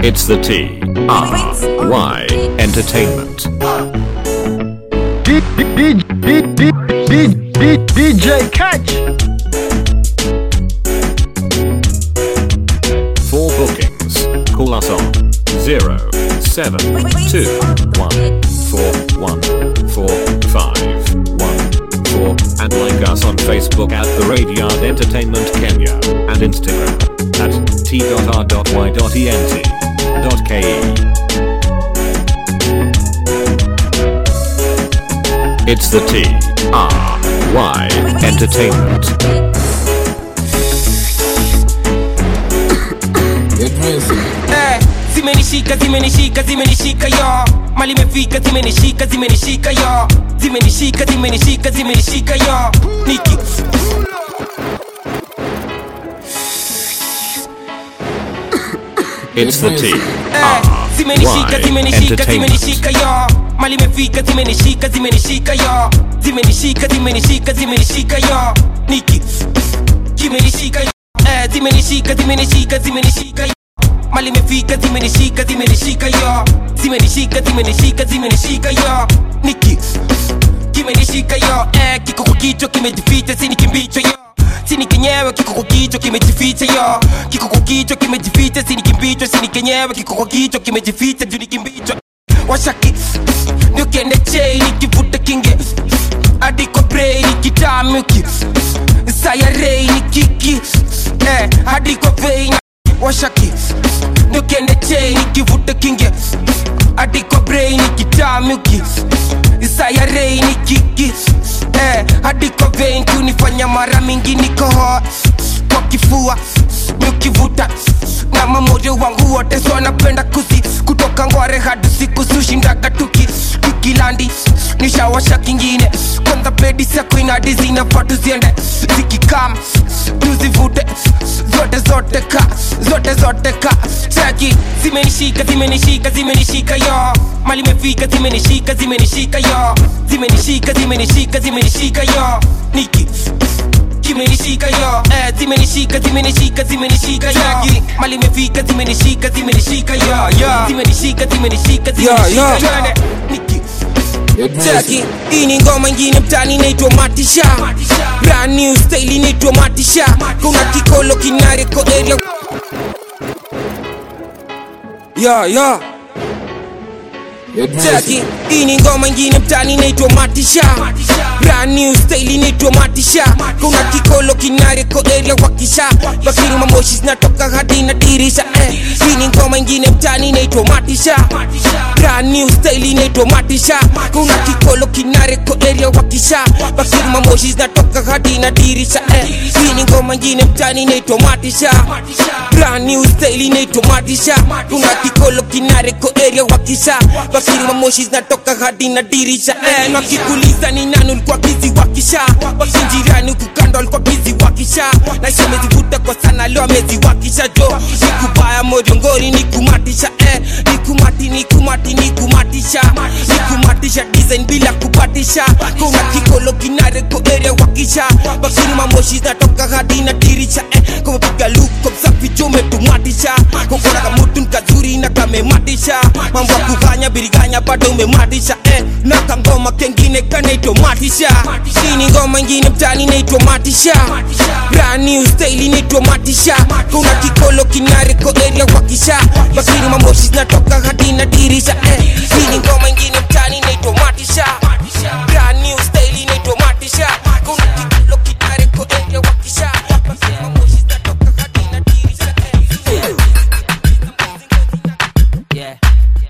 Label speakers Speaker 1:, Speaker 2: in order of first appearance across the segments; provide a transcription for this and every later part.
Speaker 1: It's the T R Y Entertainment.
Speaker 2: D- D- D- D- D- D- DJ Catch.
Speaker 1: For bookings, call us on 0721414514 and like us on Facebook at The Radiard Entertainment Kenya and Instagram at t.r.y.ent.ke. It's the T R Y Entertainment.
Speaker 3: Eh, zimenishika zimenishika zimenishika yo mali imefika zimenishika zimenishika yo zimenishika zimenishika zimenishika yo niki
Speaker 1: It's the T
Speaker 3: Eh,
Speaker 1: R
Speaker 3: zimenishika
Speaker 1: Y
Speaker 3: zimenishika
Speaker 1: Entertainment.
Speaker 3: zimenishika yo mali imefika zimenishika zimenishika yo zimenishika zimenishika zimenishika yo niki zimenishika yo Eh, zimenishika zimenishika zimenishika yo mali imefika zimenishika zimenishika yo zimenishika zimenishika zimenishika yo niki kimenishika yo eh, kiko kwa kichwa kimejificha sini kimbicho yo sini kenyewe kiko kwa kichwa kimejificha yo kiko kwa kichwa kimejificha sini kimbicho sini kenyewe kiko kwa kichwa kimejificha juu ni kimbicho washaki niukiende chei nikivuta kinge hadi kwa brei nikitamuki sayarei ni kiki eh, hadi kwa vei washaki niukiende chei nikivuta kinge hadi kwa brei nikitamuki sayarei ni kiki eh, hadi kwa vein kunifanya mara mingi nikohoa kwa kifua nikivuta na mamoyo wangu wote so napenda kuzi kutoka ngware hadi siku sushindaga tuki tukilandi nishawasha kingine kwanza bedi sakuinadi zinafaa tuziende zikikam tuzivute zote zote ka zote zote ka chaki zimenishika zimenishika zimenishika yo mali imefika zimenishika zimenishika yo zimenishika zimenishika zimenishika yo niki kimenishika yo eh, zimenishika zimenishika zimenishika yo mali imefika zimenishika zimenishika yo zimenishika zimenishika zimenishika yo niki Chaki, hii ni ngoma ingine mtani inaitwa Matisha Brand new style inaitwa Matisha Kuna kikolo kinareko area Yeah, yeah Chaki, hii ni ngoma ingine mtani inaitwa Matisha Brand new style inaitwa Matisha Kuna kikolo kinareko area wakisha Bakiri mamoshi zinatoka hadi na dirisha eh. Hii ni ngoma ingine mtani inaitwa Matisha Brand new style inaitwa Matisha Kuna kikolo kinareko area wakisha Bakiri mamoshi zinatoka hadi na dirisha eh. Hii ni ngoma ingine mtani inaitwa Matisha Brand new style inaitwa Matisha Kuna kikolo kinareko area wakisha Bakiri mamoshi zinatoka hadi na dirisha eh. Na kikuliza ni nani ulikuwa bizi wakisha Wakinjirani huku kando alikuwa bizi wakisha Na isha amezivuta kwa sana leo ameziwakisha jo Nikubaya moriongori nikumatisha eh. Nikumati nikumati nikumatisha Nikumatisha design bila kupatisha Kuna kikolo kinareko area wakisha Bakiri mamoshi zinatoka hadi na dirisha eh. Kwa piga luko msafi jo umetumatisha Kokona kamutu nkazuri na kamematisha Mambo ya kufanya biriganya bado umematisha eh. Na kangoma kengine kanaitwa matisha Hii ni ngoma ingine mtani inaitwa matisha Brand new style inaitwa matisha Kuna kikolo kinareko area wakisha Bakiri mamoshi zinatoka hadi na dirisha eh. Hii ni ngoma ingine mtani inaitwa matisha Brand new style inaitwa matisha Kuna kikolo kinareko area wakisha Bakiri mamoshi zinatoka hadi na dirisha eh. Yeah.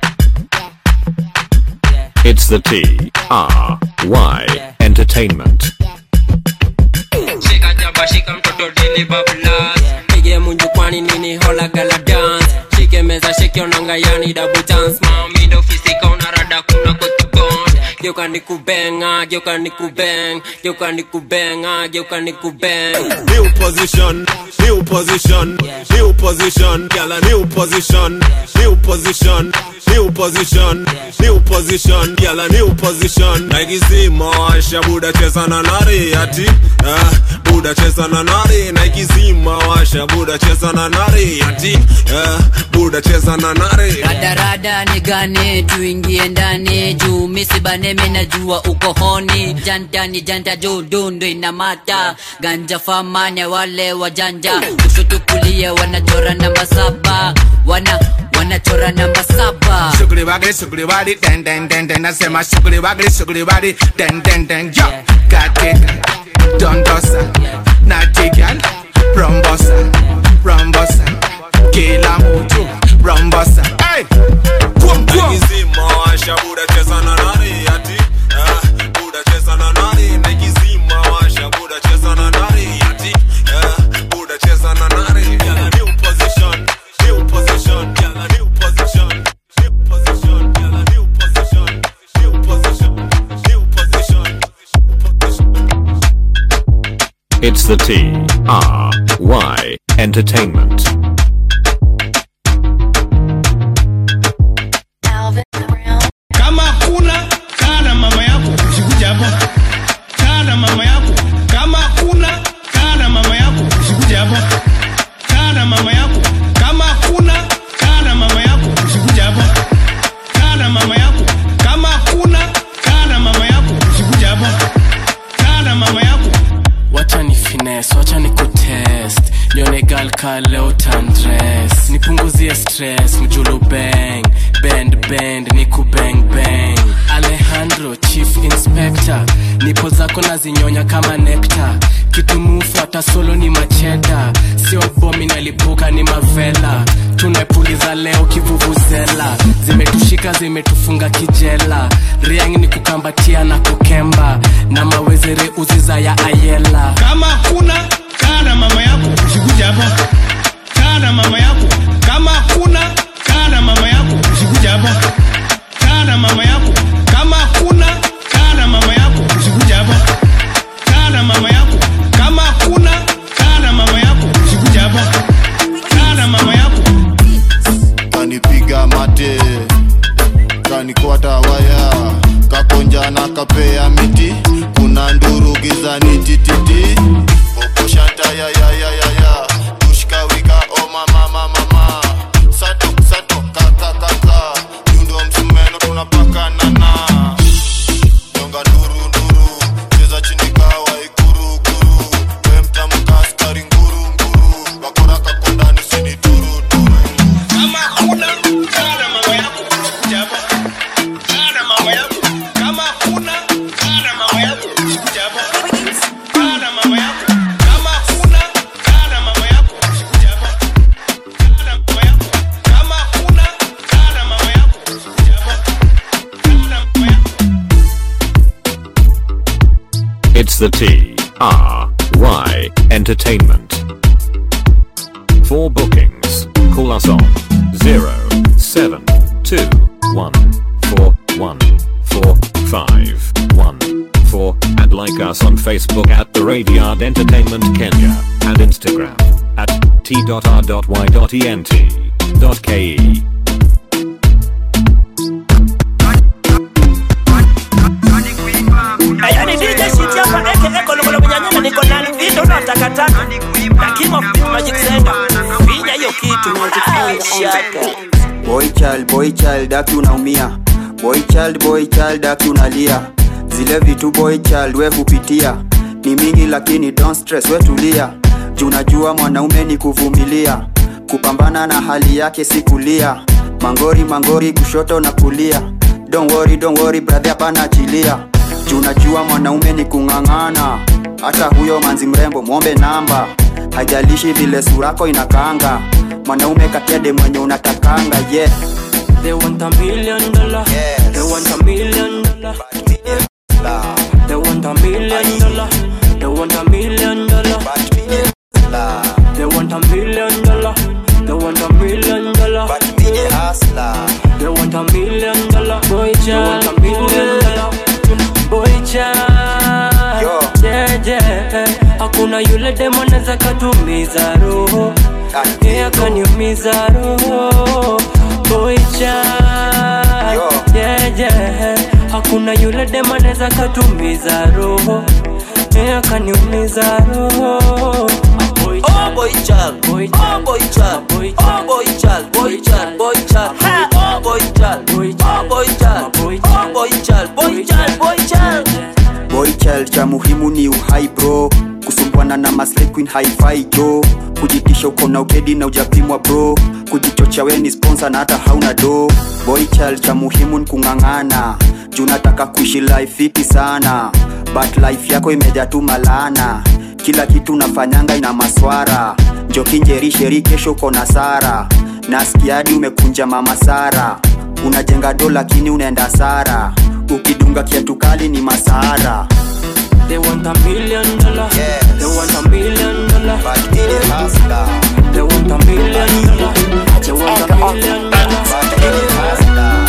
Speaker 1: It's the T R Y Entertainment.
Speaker 4: shika jaba shika mtoto dili bablas pige munju kwani nini hola gala dance shike meza shike onanga yani double chance mami ndo fisika unarada kuna kote bond geuka nikubenga geuka nikubeng geuka nikubenga geuka nikubeng
Speaker 5: New position, new position, new position, girl a new position, new position, new position, new position, girl a new position. Naikizima washa buda cheza na nari ati, eh, buda cheza na nari. Naikizima washa buda cheza na nari ati, eh, buda cheza na nari.
Speaker 6: radarada ni gane tuingie ndani juu misibane minajua uko honi janta ni janta juu dundu inamata ganja famane wale wajanja kushoto kulia wanachora namba saba wana wanachora namba saba
Speaker 7: Sugri wagri, sugri wadi, den den den den. Nasema sugri wagri, sugri wadi, den den den. Yo, got it, dondosa, naughty girl, rombosa, rombosa, kila mtu, rombosa. Hey, kwom kwom.
Speaker 5: Naikizima washa buda cheza na nari ati, eh, buda cheza na nari. Naikizima washa buda cheza na nari ati, eh, buda cheza na nari. Girl a new position, new position, girl a new position, new position, girl a new position, new position, new position, new position.
Speaker 1: It's the T R Y Entertainment.
Speaker 8: kama kuna kaa na mama yako usikuja hapa kaa na mama yako kama kuna kaa na mama yako usikuja hapa kaa na mama yako kama kuna kaa na mama yako usikuja hapa kaa na mama yako kama kuna kaa na mama yako usikuja hapa kaa na mama yako
Speaker 9: wacha ni fines wacha ni kutest nione gal ka leo tandres nipunguzie stress mjulu bang bend bend niku bang bang alejandro chief inspector nipo zako nazinyonya kama nekta kitumufu hata solo ni macheda sio bomi nalipuka ni mavela tunapuliza leo kivuvuzela zimetushika zimetufunga kijela riang ni kukambatia na kukemba na mawezere uziza ya ayela
Speaker 8: kama kuna kaa na mama yako usikuja hapa kaa na mama yako kama kuna kaa na mama yako usikuja hapa kaa na mama yako kama kuna kaa na mama yako usikuja hapa kaa na mama yako kama kuna kaa na mama yako usikuja hapa kaa na mama yako
Speaker 10: kanipiga mate kanikwata waya kakonja na kapea miti kuna nduru gizani tititi oposhanta yayayayaya tushkawika o mama mama sato sato kakakaka yundo msumeno tunapakanana nyonga nduru nduru cheza chini kawa ikuru kuru we mtamka askari nguru nguru bakora kakondani sini turu turu
Speaker 8: kama kuna kaa na mama yako usikuja hapa kaa na mama yako kama kuna kaa na mama yako usikuja hapa kaa na mama yako kama kuna kaa na mama yako usikuja hapa kaa na mama yako kama kuna kaa na mama yako usikuja hapa kaa na mama yako
Speaker 1: It's the T R Y Entertainment. For bookings, call us on 0721414514 and like us on Facebook at The Radiard Entertainment Kenya and Instagram at t.r.y.ent.ke.
Speaker 11: yani DJ shit hapa aka kolokolo mnyanyana niko na vitu na takataka na king of beat magic sender finya hiyo kitu magic shaka
Speaker 12: boy child boy child aki unaumia boy child boy child aki unalia zile vitu boy child we hupitia ni mingi lakini don't stress we tulia juu najua mwanaume ni kuvumilia kupambana na hali yake si kulia mangori mangori kushoto na kulia don't worry, don't worry, brother hapana achilia juu najua mwanaume ni kung'ang'ana hata huyo manzi mrembo mwombe namba hajalishi vile surako inakaanga mwanaume katiade mwenye unatakanga yeah.
Speaker 9: They want a million dollar. They want a million dollar. They want a million dollar. They want a million dollar. They want a million dollar. They want a million dollar. They want a million dollar. Boy, child. They want a million dollar.
Speaker 13: demo naza katumiza roho yeah, kaniumiza roho boicha yeah, yeah. hakuna yule demo naza katumiza roho yeah, kaniumiza roho
Speaker 14: Oh boy child, boy child, oh boy child, boy child, oh boy child, boy child, boy child, oh boy child, boy child, oh boy child, oh boy child, boy child, boy child.
Speaker 12: boy child cha muhimu ni uhai bro kusumbwana na maslay queen hi-fi jo kujitisha uko na ukedi na ujapimwa bro kujichocha we ni sponsor na hata hauna do boy child cha muhimu ni kung'ang'ana juu nataka kuishi life fiti sana but life yako imejaa tu malana kila kitu nafanyanga ina maswara njokinjerisheri kesho uko na sara nasikiadi umekunja mama sara unajenga do lakini unaenda sara ukidunga kiatu kali ni masahara
Speaker 13: They want a million dollar. They want a million dollar. They want a million dollar. They want a million dollar.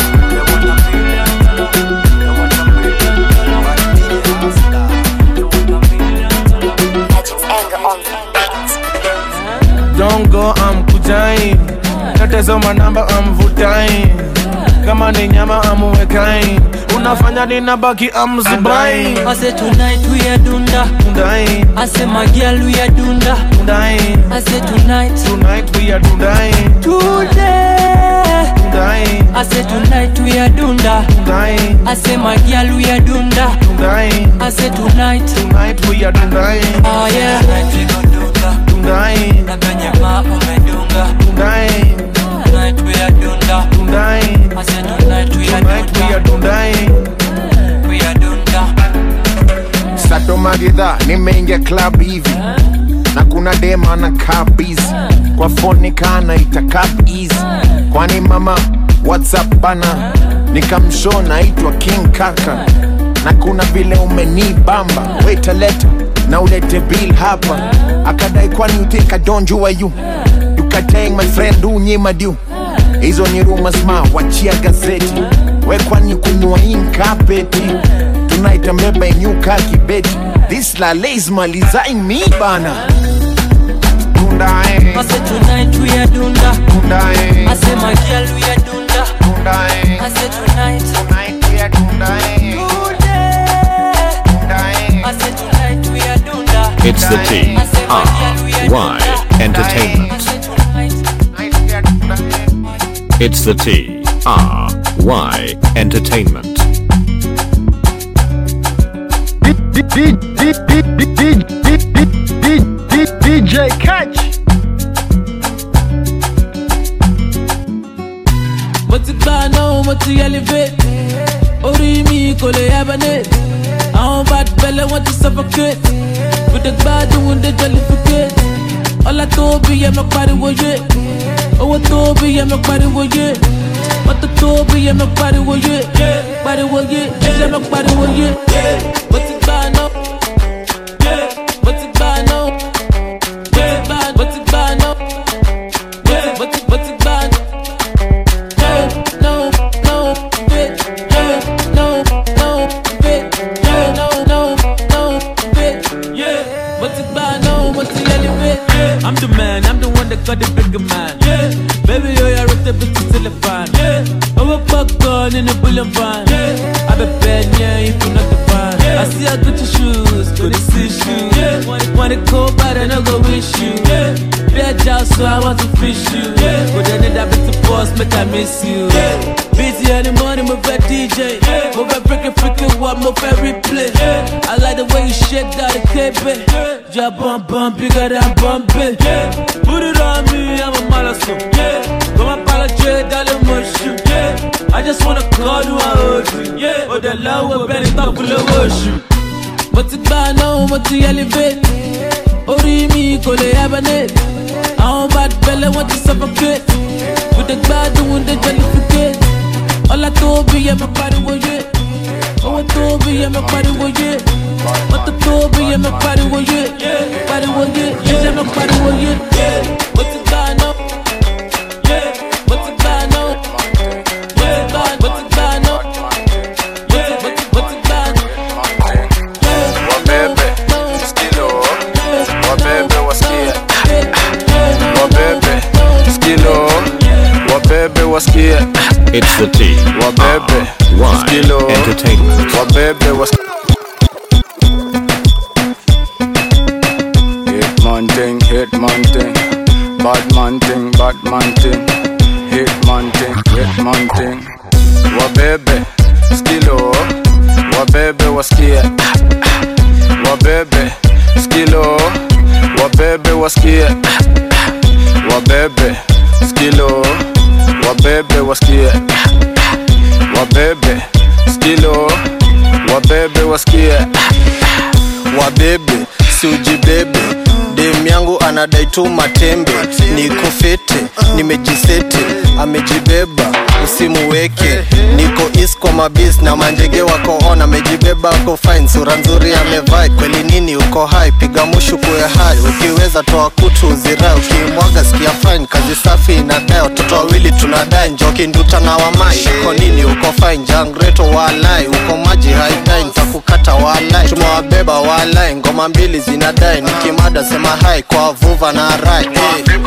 Speaker 7: Don't go, I'm kujai Natazama namba, I'm vutai Kama ni nyama, I'm wekai Unafanya ninabaki, I'm zubai
Speaker 13: I say tonight we are dunda.
Speaker 7: Dundai
Speaker 13: I say my girl we are dunda.
Speaker 7: Dundai
Speaker 13: I say tonight.
Speaker 7: Tonight we are dundai
Speaker 13: Today.
Speaker 7: Dundai
Speaker 13: I say tonight we are dunda.
Speaker 7: Dundai
Speaker 13: I say my girl we are dunda.
Speaker 7: Dundai
Speaker 13: I say tonight.
Speaker 7: Tonight we are dundai
Speaker 13: Oh yeah. Tonight we go dunga.
Speaker 7: Dundai
Speaker 13: Na venye ma umedunga.
Speaker 7: Dundai
Speaker 13: Tonight we are dunda.
Speaker 7: Dundai
Speaker 13: I say tonight we are
Speaker 7: Tonight we are dundai
Speaker 13: We are dunda.
Speaker 15: sato magidha nimeingia club hivi na kuna dema na kabizi kwa foni kana itakap easy kwani mama whatsapp bana nikamsho naitwa king kaka na kuna vile umenibamba wetaleta na ulete bill hapa akadai kwani utika donjua yu yukateng my friend unyima du hizo ni rumors ma wachia gazeti we kwani kunywa inkapeti tunaita mbeba inyuka kibeti this la lazima lizain mi bana Kundae,
Speaker 13: I say tonight we are dunda.
Speaker 15: kundae,
Speaker 13: I say my girl we are dunda.
Speaker 15: kundae,
Speaker 13: I say tonight.
Speaker 15: tonight we are kundae,
Speaker 13: Today.
Speaker 15: kundae.
Speaker 13: I say tonight we are dunda.
Speaker 1: It's the T
Speaker 13: I say my girl we are
Speaker 1: R Y
Speaker 13: dunda. I
Speaker 1: Entertainment.
Speaker 13: say tonight.
Speaker 1: It's the T R Y Entertainment.
Speaker 2: DJ Catch.
Speaker 16: mo ti gbà náà mo ti elevate orí mi kò lè hibernate àwọn bad belle wọn ti suffocate we dey gbádùn we dey jollificate ọlá tóbi yẹ mọ pariwo yé owó tóbi yẹ mọ pariwo yé mọtò tóbi yẹ mọ pariwo yé pariwo yé yẹ mọ pariwo yé mo ti gbà náà mo ti gbà náà mo ti gbà náà mo ti mo ti gbà náà. No, no, fit, no, no, fit, no, no, no, fit, yeah. What's it by, no, what's the elevate? Yeah. I'm the man, I'm the one that got the bigger man. Yeah. Baby, yo, you're with the bitch till the fan. Yeah. I'm a popcorn in a bullion van. Yeah. I'm a bad, yeah, if you're not the fan. Yeah. I see I got your shoes, got the see shoes. Yeah. Want it, want it cold, but I no go wish you. Yeah. Bad job, so I want to fish you. Yeah. But then that bitch boss, make I miss you. Yeah. Busy in the morning, move a DJ. Yeah. Move a freaking freaking what, move a replay. Yeah. I like the way you shake that cape. Yeah. Yeah, bump bump, bigger than bump it. Yeah. Put it on me, I'm a malasso. Yeah. Come apologize, darling, mush you. Yeah. I just wanna call you, I hold you. Yeah. Oh, the love will bend it up, full of worship. mo ti gbà náà mo ti elevate orí mi kò lè hibernate àwọn bad belle wọn ti suffocate we dey gbádùn we dey jollificate ọlá tóbi yẹ mọ pariwo yé owó tóbi yẹ mọ pariwo yé mọtò tóbi yẹ mọ pariwo yé pariwo yé yẹ mọ pariwo yé mo ti gbà náà mo ti gbà náà mo ti gbà náà mo ti mo ti gbà náà.
Speaker 15: Wabebe, skilo, wabebe, wasikie
Speaker 1: It's the T
Speaker 15: wabebe
Speaker 1: Y
Speaker 15: skilo
Speaker 1: Entertainment.
Speaker 15: wabebe wasikie Hitman thing, hitman thing, bad man thing, bad man thing, hitman thing, hitman thing. Wabebe, skilo, wabebe wasikie, wabebe, skilo, wabebe wasikie, wabebe, skilo, wabebe wasikie, wabebe, skilo, wabebe wasikie.
Speaker 17: wabebe siujibebe dem yangu anadai tu matembe niko fete nimejisete amejibeba usimuweke niko is kwa mabis na manjege wako on amejibeba ako fine sura nzuri amevai kweli nini uko hai piga mushu kuwe hai ukiweza toa kutu uzirai ukimwaga sikia fine kazi safi inadai watoto wawili tunadai njoki nduta na wamai uko nini uko fine jangreto walai uko maji haidai nitakukata walai tumewabeba walai ngoma mbili zinadai nikimada sema hai kwa vuva na rai hey.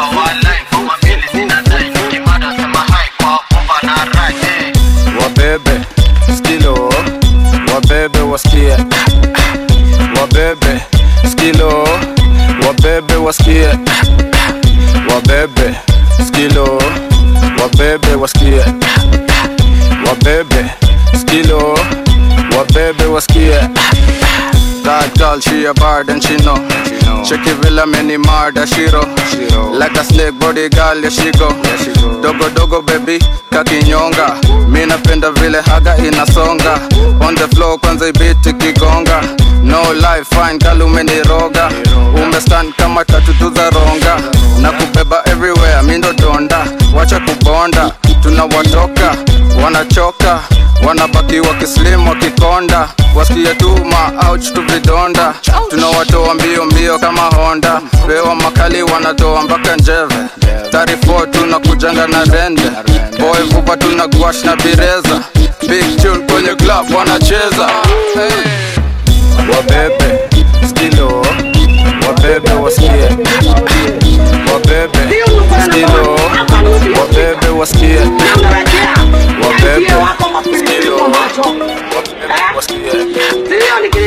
Speaker 15: wabebe skilo wabebe wasikie wabebe skilo wabebe wasikie wabebe skilo wabebe wasikie wabebe skilo wabebe wasikie That girl, she a bad and she know. Check it villa many murder shiro. Like a snake body girl, yeah she go. Dogo dogo baby, kakinyonga. Mi napenda vile haga inasonga. On the floor kwanza ibiti kigonga. No life fine, girl umeniroga. Umestand kama tatu tu za ronga. Na kubeba everywhere, mi ndo donda. Wacha kubonda, tunawatoka, wanachoka wanabaki wakislim wakikonda wasikie tu ma ouch tu vidonda tunawatoa mbio mbio kama honda pewa makali wanatoa mpaka njeve 34 tunakujanga na rende boy vupa tuna gwash na bireza big tune kwenye club wanacheza hey. wabebe skilo wabebe wasikie wabebe skilo wabebe wasikie wabebe skilo wabebe wasikie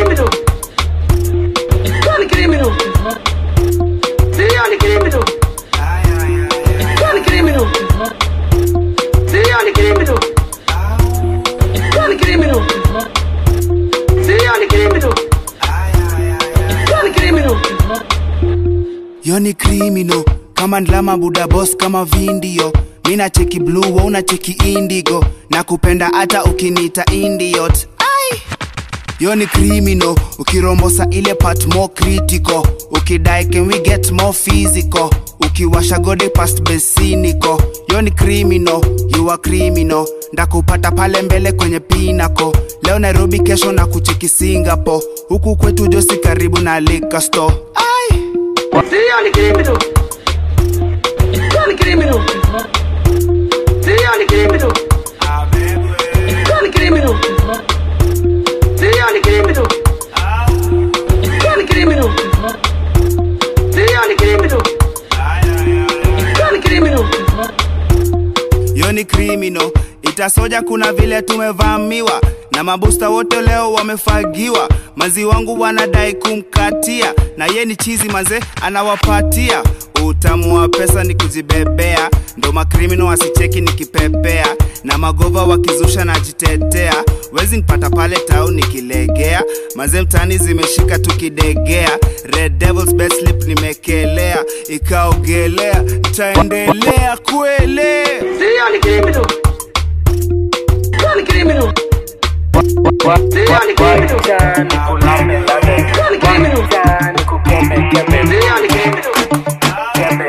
Speaker 7: yo ni criminal kama ndlama buda boss kama vindio mina cheki blue wa una cheki indigo na kupenda hata ukiniita indiot ai yo ni criminal ukirombosa ile part more critical ukidai can we get more physical ukiwasha gode past besiniko yo ni criminal you are criminal ndakupata pale mbele kwenye pinako leo nairobi kesho na kucheki singapore huku kwetu josi karibu na liquor store ai
Speaker 18: Sio ni criminal. Sio ni criminal. Sio ni criminal. Sio ni criminal. Sio ni criminal. Sio ni criminal. Sio ni criminal. Sio ni criminal.
Speaker 7: yo ni criminal itasoja kuna vile tumevamiwa na mabusta wote leo wamefagiwa mazi wangu wanadai kumkatia na ye ni chizi manze anawapatia utamu wa pesa ni kujibebea ndo makrimino wasicheki nikipepea na magova wakizusha najitetea wezi nipata pale tau nikilegea maze mtani zimeshika tukidegea red devils best slip nimekelea ikaogelea ntaendelea kwele
Speaker 18: Sio ni criminal. Sio ni criminal. Sio ni criminal. Sio ni criminal. Sio ni criminal.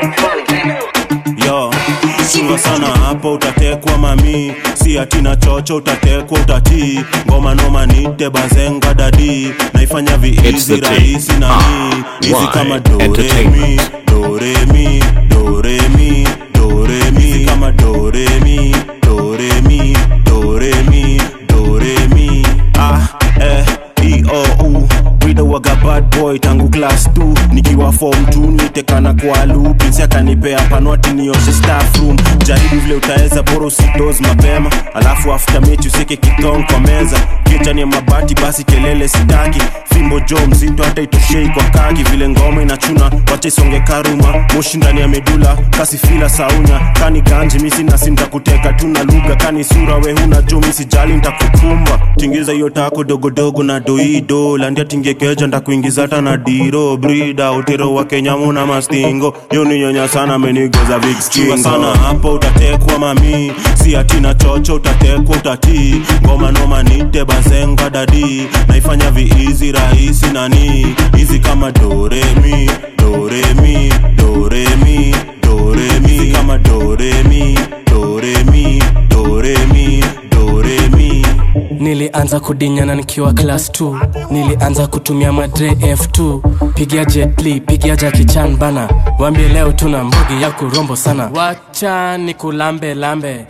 Speaker 19: yo chunga sana hapo utatekwa mami si atina chocho utatekwa utatii ngoma noma nite bazenga dadi naifanya
Speaker 1: It's
Speaker 19: viizi
Speaker 1: the T.
Speaker 19: rahisi nani hizi
Speaker 1: Y
Speaker 19: kama doremi
Speaker 1: Entertainment.
Speaker 19: doremi doremi doremi hizi kama doremi doremi doremi doremi ah eh e o u Wida waga bad boy tangu class 2 nikiwa fom tu nitekana kwa lupi si akanipea panwati nioshe staff room jaribu vile utaweza bora usidoz mapema alafu after mechi usike kitong kwa meza kichani ya mabati basi kelele sitaki fimbo jo mzito hata itoshei kwa kaki vile ngoma inachuna wacha isonge karuma moshi ndani ya medula kasi fila saunya kani ganji misi nasi ntakuteka tu na lugha kani sura we huna jo misijali ntakukumba tingiza hiyo tako dogodogo na doido landia tingekeja ndakuingiza hata na diro brida utero wa kenyamu na mastingo yo ni nyonya sana menigeza vikskingo sana hapo utatekwa mami si atina chocho utatekwa utatii ngoma noma nite bazenga dadi naifanya viizi rahisi nani hizi kama doremi doremi doremi doremi hizi kama doremi doremi doremi doremi
Speaker 9: nilianza kudinyana nikiwa class 2 nilianza kutumia madre f2 pigia jetli pigia jakichan bana wambie leo tuna mbugi ya kurombo sana wacha ni kulambe lambe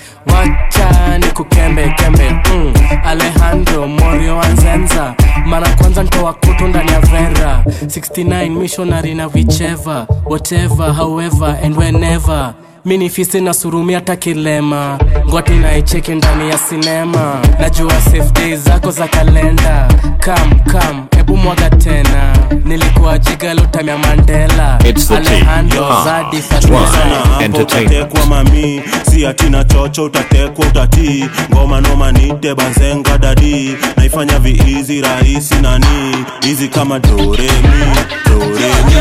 Speaker 9: wacha ni kukembe kembe mm. alejandro morio anzenza mara kwanza ntoa kutu ndani ya vera 69 missionary na vicheva whatever however and whenever mini fisi na surumi hata kilema ngwati naicheki ndani ya sinema najua safe days zako za kalenda kam kam ebu mwaga tena nilikuwa jigalotamya mandela
Speaker 1: It's the T.
Speaker 9: alejandro
Speaker 1: Ah.
Speaker 9: zadi
Speaker 1: Twa.
Speaker 9: Fatuma.
Speaker 1: Entertainment.
Speaker 19: utatekwa mami si atina chocho utatekwa utatii ngoma noma nite bazenga dadi naifanya viizi rahisi nani hizi kama doremi doremi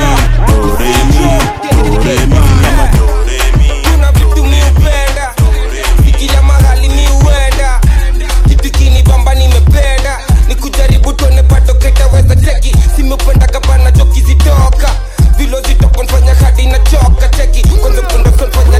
Speaker 19: doremi doremi kama
Speaker 3: kuna vitu mi upenda ikila mahali mi uenda kitu kinibamba nimependa ni kujaribu tuone pato ketaweza cheki simependa kabana choki zitoka vilo zitoka nfanya hadi na choka cheki kwanza kundoso nfanya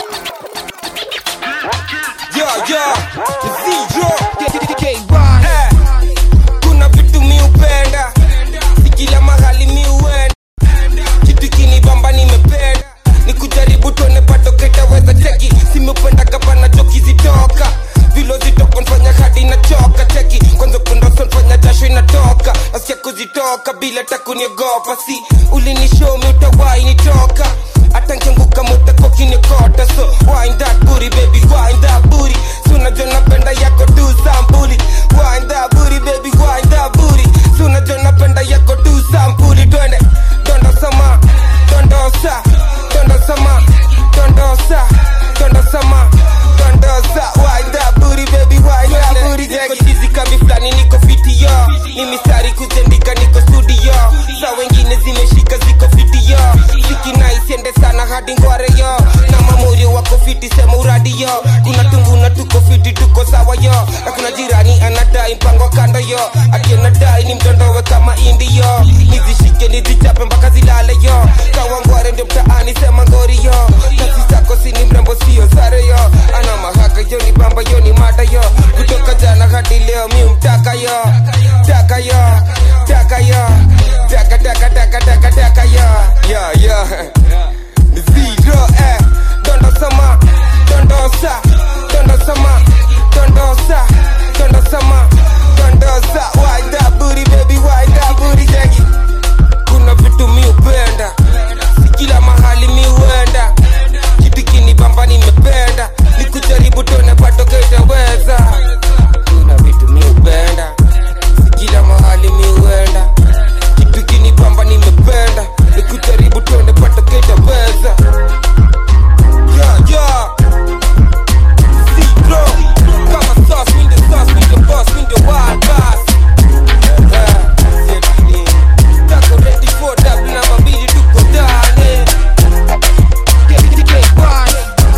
Speaker 3: yo yo zero Eh, kuna vitu mi upenda ikila mahali mi uenda kitu kinibamba nimependa ni kujaribu tuone pato ketaweza cheki simependa kabana choki zitoka vilo zitoka nfanya hadi na choka cheki kwanza kundoso nfanya jasho inatoka nasikia kuzitoka bila takuniogopa si ulinishomi utawai nitoka hata nkianguka mutakokinikota so wind that booty baby wind that booty so unajua napenda yako tu sampuli wind that booty baby wind that booty so unajua napenda yako tu sampuli twende dondosama dondosa dondosama dondosa dondosama dondosa wind that booty baby wind that booty niko chizi kami fulani niko fiti yo ni mistari kuzendika niko studio sa wengine zimeshika ziko fiti yo siki naisiende sana hadi ngware yo na mamuri wako fiti sema uradi yo kuna tunguna tuko fiti tuko sawa yo na kuna jirani anadai mpango kando yo ati anadai ni mtondowe kama indi yo nizishike nizichape mpaka zilale yo kawangware ndio mtaani sema ngori yo kazi zako sini mrembo sio sare yo ana mahaka yo ni bamba yo ni mada yo kutoka jana hadi leo mi mtaka yo taka yo taka yo taka taka taka taka taka yo yo yo zero eh dondosama dondosa dondosama dondosa dondosama dondosa wind that booty baby wind that booty jackie kuna vitu mi upenda si kila mahali mi uenda kitu kinibamba nimependa ni kujaribu tone patoke itaweza kuna vitu mi upenda si kila mahali mi uenda kitu kinibamba nimependa ni kujaribu tone patoke itaweza yeah, yeah. Zero. Kama sauce, mi ndio sauce, mi ndio boss, mi ndio wild boss. Eh, safety. Tako ready for that, namba mbili tuko ndani. KTK boss.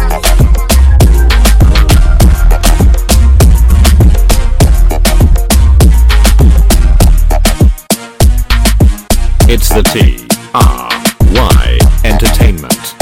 Speaker 1: It's the T R Y Entertainment.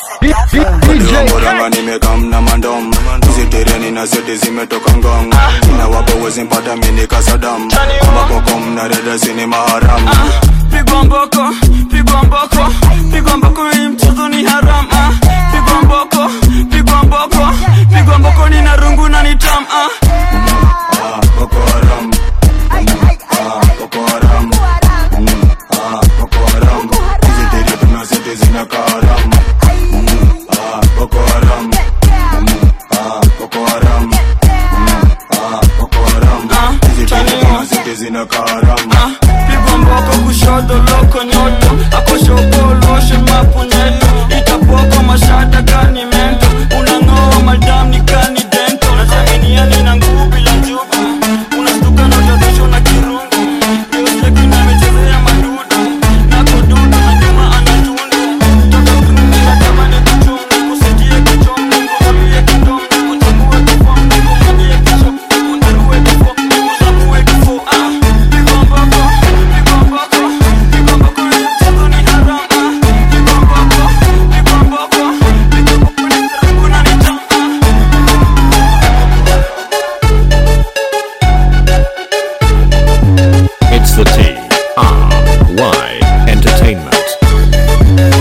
Speaker 2: DJ
Speaker 20: Mboranga nimekam na mandom hizi tereni na zote zimetoka ngong
Speaker 10: na wapo wezi mpata mini kasadam amaboko mnadada sini maharam
Speaker 20: pigwa mboko pigwa mboko pigwa mboko hii mchezo ni haram ah. pigwa mboko pigwa mboko pigwa mboko ni na rungu na ni tam ah.
Speaker 10: Boko Haram Ah, Boko Haram Mm, ah, Boko Haram Hizi tere tunazidi zinakaa haram Mm, ah, Boko Haram Mm, ah, Boko Haram Mm, ah, Boko Haram Hizi tere tunazidi zinakaa haram
Speaker 20: pigwa mboko kushoto loko nyoto akoshopoloshe mapunyeto itapoko mashada kani mento unang'oa madam ni kani dento nachaminiani na nguvu bila njubu unastuka na utadhishwa na kirungu iostekina amechezea madudu na kududu na nyuma anatundu toto krumi na tamani kuchungu kusikie kichomni kuambie kidomni kuchambue kifomni kumwagie kisho kundarue kifo kuzamue kifo ah pigwa mboko pigwa mboko pigwa mboko ni mchezo ni haram ah pigwa mboko pigwa mboko pigwa mboko ni rungu na ni tam
Speaker 1: It's the T R Y Entertainment.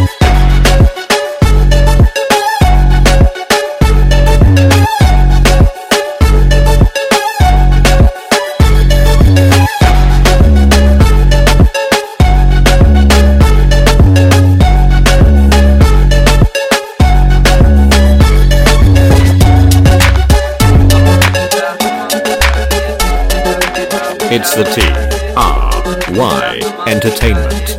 Speaker 1: It's the T R Y Entertainment.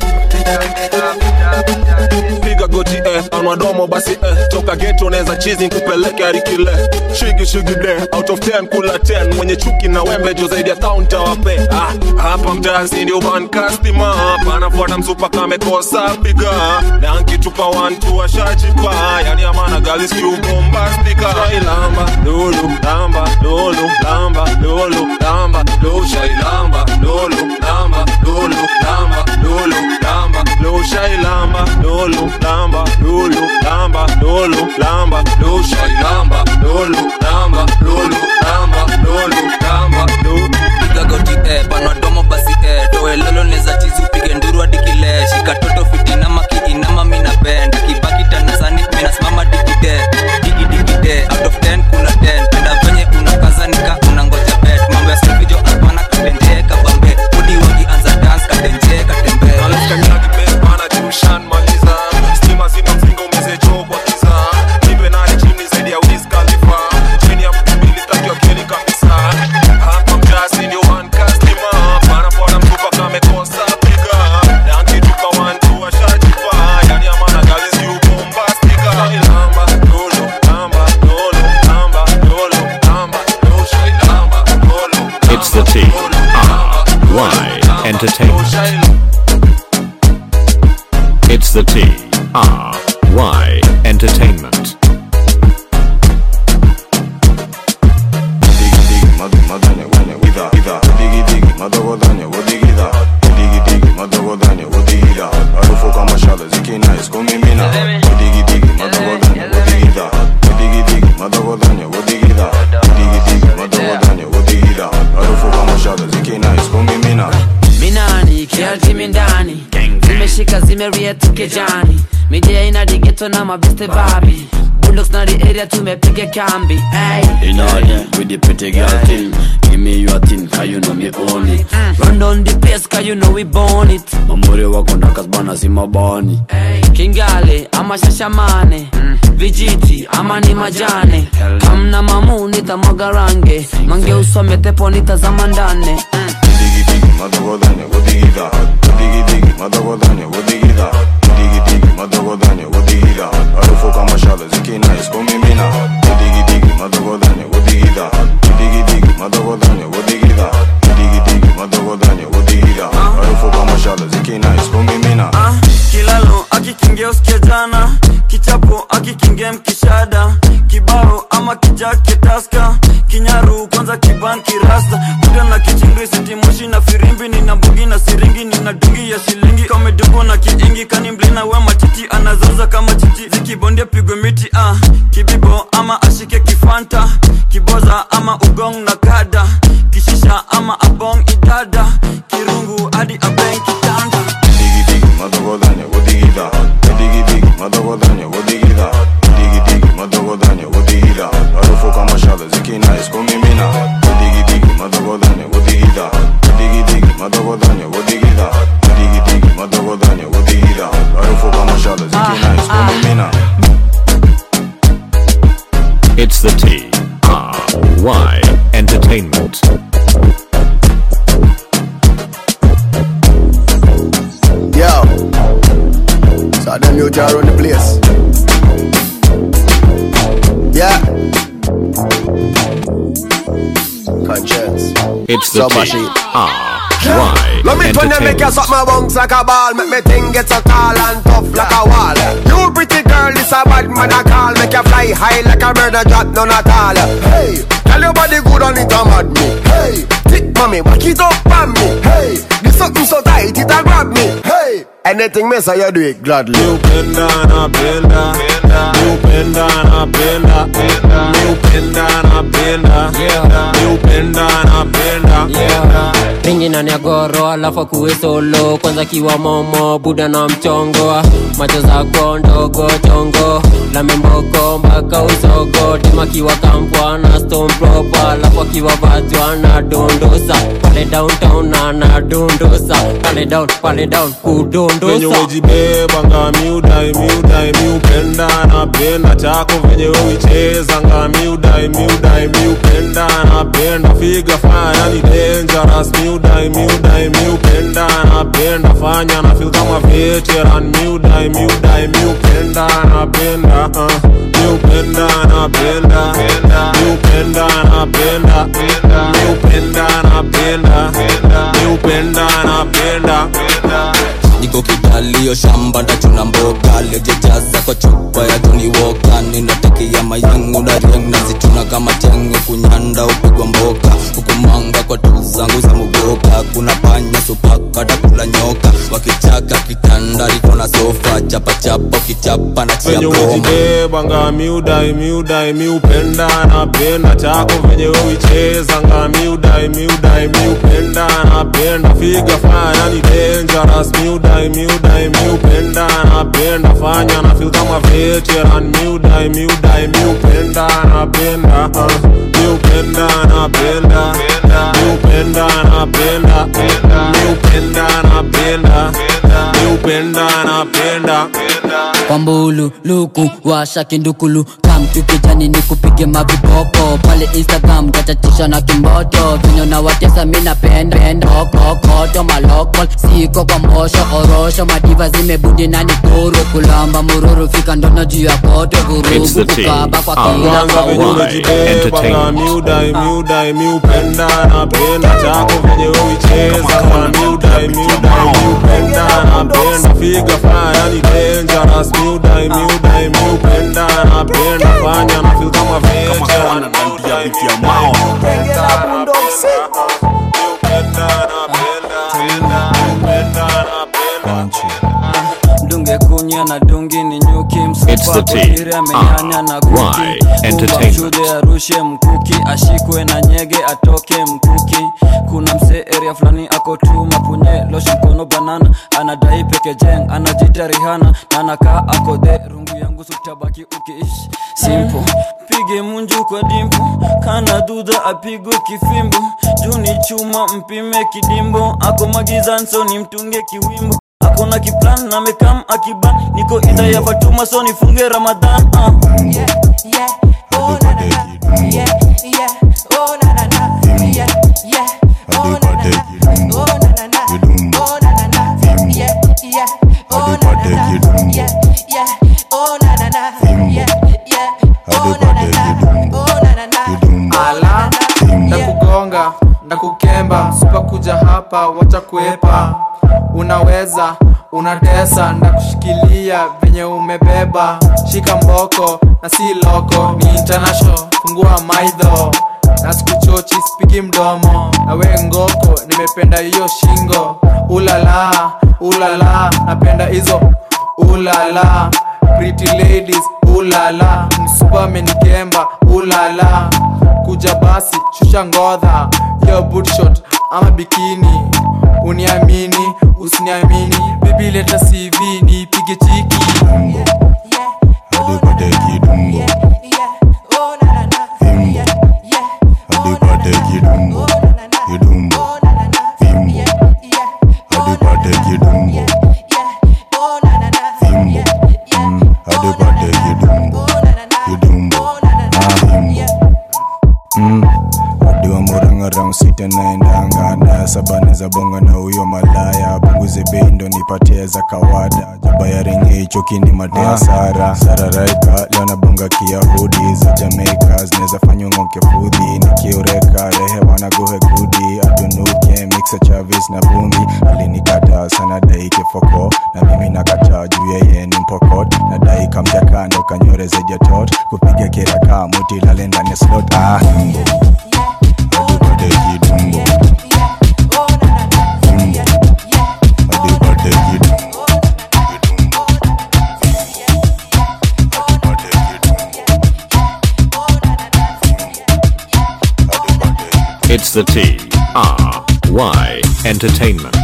Speaker 5: piga goti eh, anwa domo basi eh, toka geto unaweza chizi nkupeleke harikile shigi shigi de out of 10 kula 10 mwenye chuki na wembe jo zaidi ya kaunta wape ah, hapa mtasi ndio ban customer panafuata msupa kamekosa piga na nkitupa 1 2 ashajipa yani amana galis kiubombastika shailamba lulu lamba lulu lamba lulu lamba lulu shailamba lulu lamba lulu lamba lulu lamba lulu shailamba lulu lamba lulu lamba lulu lamba lulu shailamba lulu lamba lulu lamba lulu lamba lulu
Speaker 21: piga goti eh, panwa domo basi eh, toe lolo neza chizi upige nduru hadi kile shika toto fitinama kiinama mina bend kibaki tanasani minasimama digide digidikide out of 10 kuna 10 penda venye unakazanika unangoja bet mambo ya selfijo apana katenje kabambe udi wagi anza dance katenje katembe
Speaker 5: Stima zima mzinga umezecho kwa kiza nipe nani chini zaidi ya Wiz Khalifa chini ya mtu mbili tatu ya keli kabisa hapa mjasi ndio one customer panapoona mtupa kamekosa piga na nkitupa one two ashajipa yani amana galis you bombastika lamba lolo lamba lolo lamba lolo lamba lolo shailamba lolo
Speaker 1: It's the T R Y Entertainment. It's the T R Y Entertainment.
Speaker 10: harufu kama shale zikinais kumimina digidigi madogodanya wodigida digidigi madogodanya wodigida digidigi madogodanya wodigida harufu kama shale zikinais kumimina
Speaker 22: minani kialtimi ndani zimeshika zimeria tukejani midia ina digeto na mabeste babi bulldogs na the area tumepiga kambi ay.
Speaker 23: In order with the pretty girl thing Give me your thing, cause you know me own it
Speaker 22: run down the place cause you know we born it
Speaker 23: Mamuri wako ndakasbana si mabani
Speaker 22: kingale ama shashamane vijiti ama ni majane kamna mamu nitamwaga range mange usome tepo nitazama ndane
Speaker 10: digidigi madogodanya wodigida digidigi madogodanya wodigida digidigi madogodanya wodigida harufu kama shale zikinais kumimina digidigi madogodanya wodigida digidigi madogodanya wodigida digidigi madogodanya wodigida harufu kama shale zikinais kumimina
Speaker 20: kilalo akikingia usikia jana kichapo akikingia mkishada kibao ama kijake taska kinyaru kwanza kwanza kiban kirasta kuda na kichingri sitimoshi na firimbi nina mbugi na siringi nina dungi ya shilingi kamedugo na kiingi kani mblina we matiti anazoza kama chichi zikibondia pigwe miti ah. kibibo ama ashike kifanta kiboza ama ugong na kada kishisha ama abong idada kirungu hadi abeng kitanda
Speaker 10: Digi digi madogodanya wodigida Digi digi madogodanya wodigida Digi digi madogodanya wodigida Harufu kama shada zikina iskumimina Digi digi madogodanya wodigida Digi digi madogodanya wodigida Digi digi madogodanya wodigida Harufu kama shada zikina iskumimina
Speaker 1: It's the T R Y Entertainment.
Speaker 4: Yo, so them you jar on the place. Yeah. Conscience.
Speaker 1: It's the
Speaker 4: So
Speaker 1: T
Speaker 4: much it.
Speaker 1: R Y
Speaker 4: Let me turn you make you
Speaker 1: Entertainment.
Speaker 4: suck my bones like a ball Make me thing get so tall and tough like a wall You pretty girl, this a bad man I call Make you fly high like a bird and drop none at all Hey, tell your body good on it a mad me Hey, thick mommy, back it up on me Hey, this something so tight it a grab me Hey, anything me say you do it gladly You
Speaker 5: Penda napenda Niupenda napenda Niupenda napenda Niupenda napenda
Speaker 6: ringi na niagoro alafu akuwe solo kwanza kiwa momo buda na mchongo macho zako ndogo chongo la memboko mpaka usogo tema kiwa kampwa na stone proper alafu akiwa vatwa na dondosa pale downtown na na dondosa pale down pale down
Speaker 5: venye
Speaker 6: kudondosa
Speaker 5: wejibebanga miudai miudai miupenda napenda chako venye wewichezanga miudai miudai miupenda napenda figa fanya ni dangerous miudai miudai miupenda napenda fanya na feel kama veteran miudai miudai miupenda napenda uh, miupenda napenda miupenda napenda miupenda napenda miupenda napenda
Speaker 21: niko kidalio shamba ndachuna mboga lejejaza kwa chupa ya Johnny Walker ninatekia mayangu na riang nazituna kama tengo kunyanda upigwa mboka hukumanga kwa tu zangu za mugoka kuna panya supaka takula nyoka wakichaka kitanda liko na sofa chapachapa ukichapa na chia
Speaker 5: venye
Speaker 21: broma
Speaker 5: wejibebanga miudai miudai miupenda napenda chako venye wewichezanga miudai miudai miupenda napenda figa fanya ni dangerous miudai miudai miupenda napenda fanya na feel kama veteran miudai miudai miupenda napenda uh, miupenda napenda miupenda napenda miupenda napenda miupenda napenda
Speaker 22: kwambulu luku washa kindukulu kamtu kijani ni kupige mavipopo pale instagram tachatisha na kimboto vinyo na watesa mina penda penda okokoto malokol siko kwa mosho orosho madiva zimebudi na nikuru kulamba mururu fika ndono juu ya koto
Speaker 1: It's the
Speaker 22: vurugu
Speaker 1: T
Speaker 22: kukaba kwa
Speaker 1: R
Speaker 22: kila
Speaker 5: kwanza venye
Speaker 1: Y
Speaker 5: umejibebanga
Speaker 1: Entertainment.
Speaker 5: miudai miudai miupenda napenda chako venye wewichezanga miudai miudai miupenda napenda figa fanya ni dangerous miudai miudai miupenda napenda fanya na feel kama veteran miudai miudai miupenda
Speaker 20: dunge kunya na dungi ni nyuki
Speaker 1: It's the T
Speaker 20: msupakotiri amenyanya na
Speaker 1: R
Speaker 20: kuki
Speaker 1: Y
Speaker 20: Kumba
Speaker 1: Entertainment.
Speaker 20: mshude arushe mkuki ashikwe na nyege atoke mkuki kuna msee area fulani ako tu mapunye loshe mkono banana anadai peke jeng anajita rihana na anakaa ako the rungu yangu sutabaki ukiishi simple pige munju kwa dimpo kana dudha apigwe kifimbo juu ni chuma mpime kidimbo ako magizanso ni mtunge kiwimbo akona kiplan na mekam akiban niko idha ya fatuma so nifunge ramadhan uh.
Speaker 8: ala ndakugonga ndakukemba sipakuja hapa wacha kuepa unaweza unatesa ndakushikilia venye umebeba shika mboko na si loko ni international fungua maidho na sikuchochi spigi mdomo na we ngoko nimependa hiyo shingo ulala ulala napenda hizo ulala pretty ladies ulala msupa amenikemba ulala kuja basi shusha ngodha yo bootshot ama bikini uniamini usiniamini bibi leta cv niipige chiki
Speaker 10: adipate kidumbo fimbo adipate kidumbo kidumbo fimbo adipate kidumbo fimbo Mm, adipate kidumbo kidumbo na fimbo Mm, adiwa murangarang sita naendanga na saba neza bonga na huyo malaya punguze bei ndo nipatie za kawada jaba ya ringi hicho kini matea sara sararaika leo na bonga kiyahudi za jamaica zinaweza fanywa ng'oke fudhi nikiureka rehe wanagohe gudi atunuke mixa chavis na bumbi alinikata sana daike foko na mimi nakata juu yeye ni mpokot na daika mjakando kanyoreze jatot kupiga kiraka muti lale ndani slot ah. adipate kidumbo fimbo adipate kidumbo
Speaker 1: It's the T R Y Entertainment.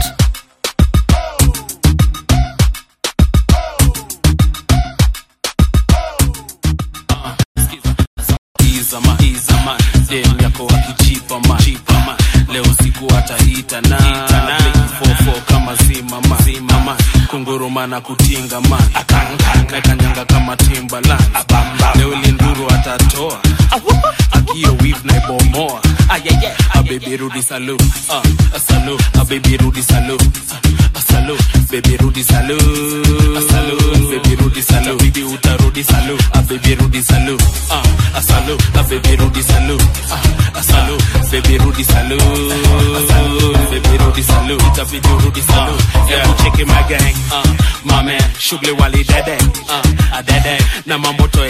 Speaker 9: izama izama dem yako akijipa ma jipa ma leo siku ataita na fofo kama zima ma zima ma kunguruma na kutinga man nakanyanga kama timbaland leo linduru atatoa akio wif na ibomoa abebi rudi salu uh, salu abebi rudi salu uh, salu bebi rudi salu salu bebi rudi salu bibi utarudi salu abebi rudi salu uh, salu abebi rudi salu uh, salu bebi rudi salu salu bebi rudi salu itabidi urudi salu yeah cheki my gang uh, my man shughuli wali dede uh, adede na mamoto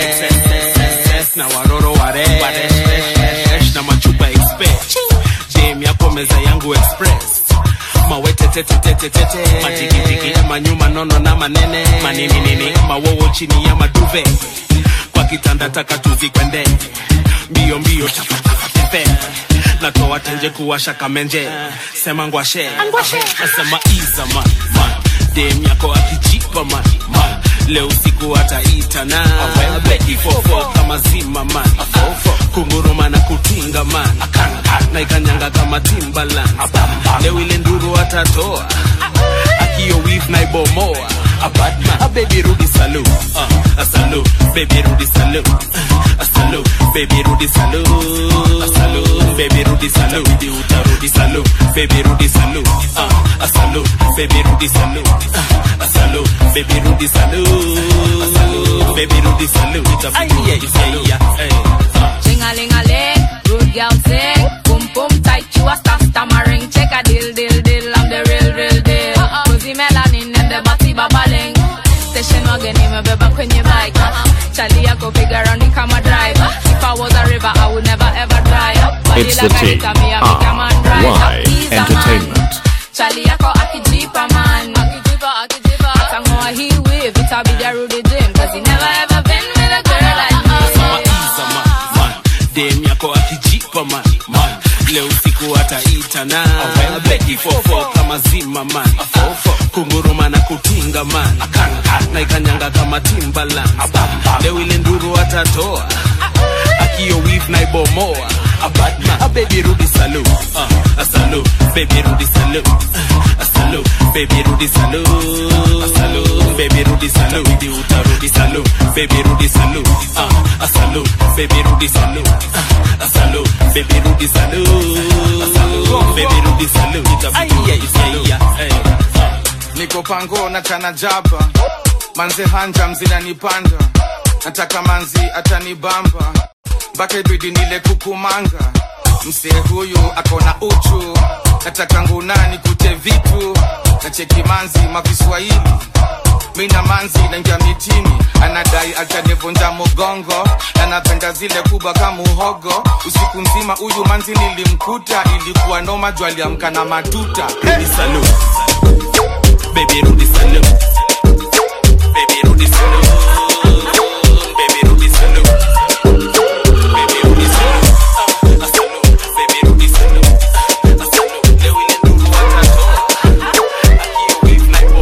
Speaker 9: excess na waroro waresh na machupa express jam yako meza yangu express mawetetetetetete majigijigi manyuma nono na manene manini nini mawowo chini ya maduve kwa kitanda taka tuzikwende mbio mbio tapatapatepe natoa tenje kuwasha kamenje sema ngwashe nasema iza man man dem yako akijipa man man leo usiku ataita na beki fofo kama zima man kunguruma na kutinga man na ikanyanga kama timbaland leo ile nduru atatoa akio wif na ibomoa Abadman, a baby Rudy salu, uh, a salu, baby Rudy salu, uh, a salu, baby Rudy salu, a salu, baby Rudy salu, baby uta Rudy salu, baby Rudy salu, uh, a salu, baby Rudy salu, uh, a salu, baby Rudy salu, a salu, baby Rudy salu, ita baby Rudy salu, hey, uh.
Speaker 11: Ching-a-ling-a-ling, rude girl sing Boom boom tight, you a star stammering Check a deal, deal, deal, I'm the real, real deal Cozy melanin and the body babbling Station wagon imebeba kwenye bike Chali yako piga round ni kama driver If I was a river, I would never ever dry up Body
Speaker 1: It's the
Speaker 11: like a
Speaker 1: T
Speaker 11: hitter, me a make a man rise up
Speaker 1: R Y
Speaker 11: He's a man.
Speaker 1: Entertainment.
Speaker 11: Chali yako akijipa man Akijipa, akijipa Atangoa he wave, it'll be the Rudy Jim Cause he never ever been with a girl like me
Speaker 9: Sema iza man, man dem yako akijipa man, man leo usiku ataita na beki fofo kama zima man kunguruma na kutinga man na ikanyanga kama timbaland leo ile nduru atatoa akio wif na ibomoa Abadman, a baby Rudy salu, uh, a salu, baby Rudy salu, uh, a salu, baby Rudy salu, a salu, baby Rudy salu, baby uta Rudy salu, baby Rudy salu, uh, a salu, baby Rudy salu, uh, a salu, baby Rudy salu, a salu, baby Rudy salu, ita baby Rudy salu, hey, uh.
Speaker 7: niko pango na chana jaba manze hanja mzinanipanda nataka manzi atanibamba mpaka ibidi nile kukumanga msee huyu akona uchu nataka ngunani kute vitu nacheki manzi makiswahili mina manzi naingia mitini anadai atanivunja mugongo anapenda napenda zile kubwa kama uhogo usiku nzima huyu manzi nilimkuta ilikuwa noma juu aliamka na matuta
Speaker 5: Rudi salute. Baby Rudi salute. Baby Rudi salute. Baby Rudi salute. Baby Rudi salute. Ah, a salute. Baby Rudi salute. A salute. Leo ile nduru watatoa. Akiwa wave like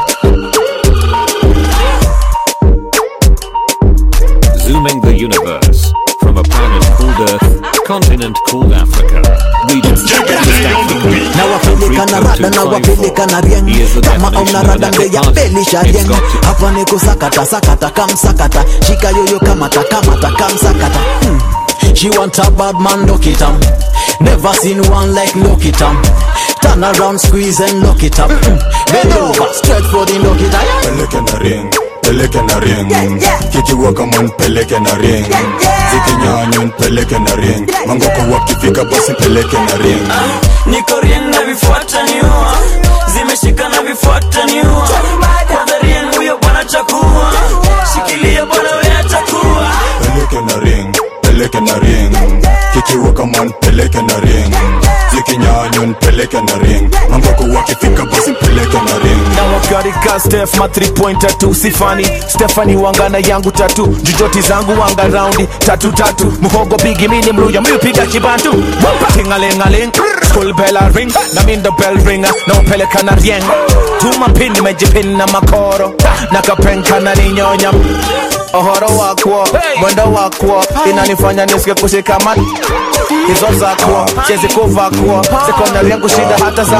Speaker 1: Zooming the universe from a planet called Earth, continent called Africa, region West Africa,
Speaker 12: na wapeleka na rada na wapeleka na rieng kama auna rada mbeya belisha rieng hapa ni kusakata sakata kamsakata shika yoyo kamata kamata kamsakata hmm. She want a bad man, look it up. Never seen one like look it up. Turn around, squeeze and lock it up. Hmm. Bend over, straight for the lock it up.
Speaker 10: peleke na ring peleke na ring kikiwa kama npeleke na ring zikinyanywa npeleke na ring mangoko wakifika basi peleke na ring
Speaker 20: niko rien na vifuata niua zimeshika na vifuata niua kwanza rien huyo bwana chakua shikilia bwana we atakuwa
Speaker 10: peleke na ring peleke na ring kikiwa kama npeleke na ring zikinyanywa npeleke na ring mangoko wakifika basi peleke na ring
Speaker 13: na wakarika stef ma 3 pointer tu sifani stefani wangana yangu tatu jujoti zangu wanga raundi tatu tatu muhogo bigi mini mluya miupiga kibantu tingalingaling school bell a ring na mindo bell ringa na upeleka na rieng tuma pin nimejipin na makoro na kapenka na ninyonya ohoro wakwo mwendo wakwo inanifanya nisike kushikama hizo zakwo chezi kuvakwo sekondari yangu shida hata za